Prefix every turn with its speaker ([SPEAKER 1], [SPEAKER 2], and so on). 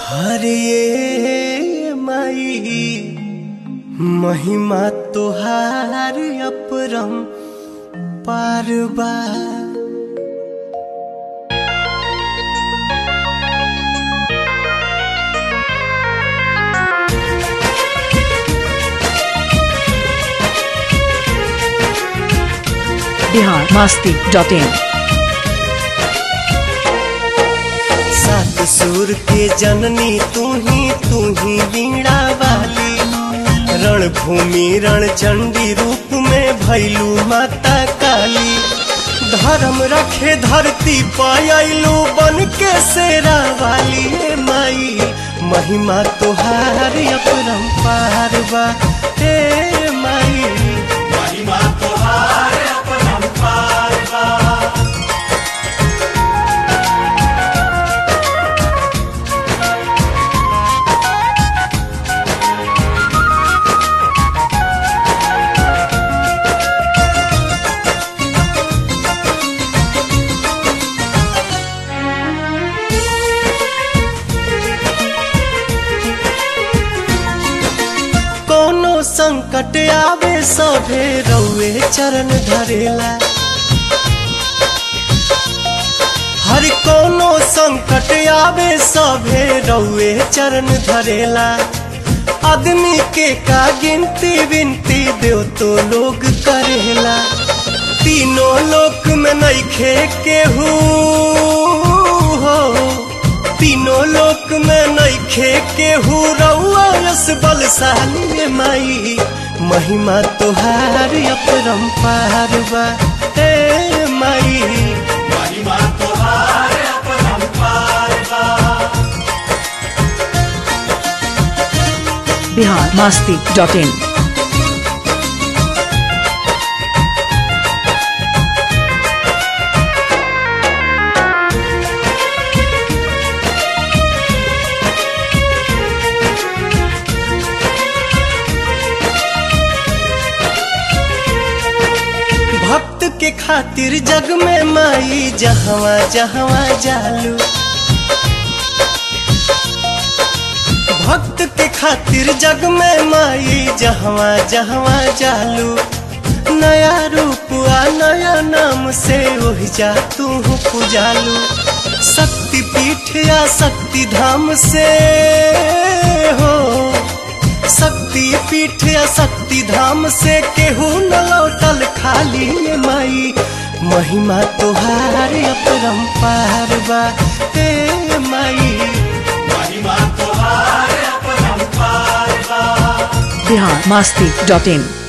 [SPEAKER 1] हरे माई महिमा तोहार अपरम पारबा
[SPEAKER 2] बिहार मस्ती डॉट इन
[SPEAKER 1] सात सुर के जननी तू ही तू ही वीणा वाली रणभूमि रण चंडी रूप में भैलू माता काली धर्म रखे धरती पायलू बन के शेरा वाली ए माई महिमा तोहार अपरंपार बा ए माई महिमा तोहार अपरंपार बा कोनो संकट आवे सभे रउए चरण धरेला हर कोनो संकट आवे सभे रउए चरण धरेला आदमी के का गिनती विनती देव तो लोग करेला तीनों लोक में नइखे केहू हो तीनों लोक में नइखे केहू रउआ रस बलशाली माई महिमा तोहार अपरंपार बा ए माई महिमा तोहार अपरंपार बा
[SPEAKER 2] बिहार मस्ती डॉट इन
[SPEAKER 1] भक्त के खातिर जग में माई जहवा जहवा जालू भक्त के खातिर जग में माई जहवा जहवा जालू नया रूप आ नया नाम से वही जा तू पुजालू शक्ति पीठ या शक्ति धाम से हो शक्ति पीठ या शक्ति धाम से केहू न लौटल खाली ये माई महिमा तोहार अपरंपार बा ए माई महिमा तोहार अपरंपार बा
[SPEAKER 2] बिहार मस्ती डॉट इन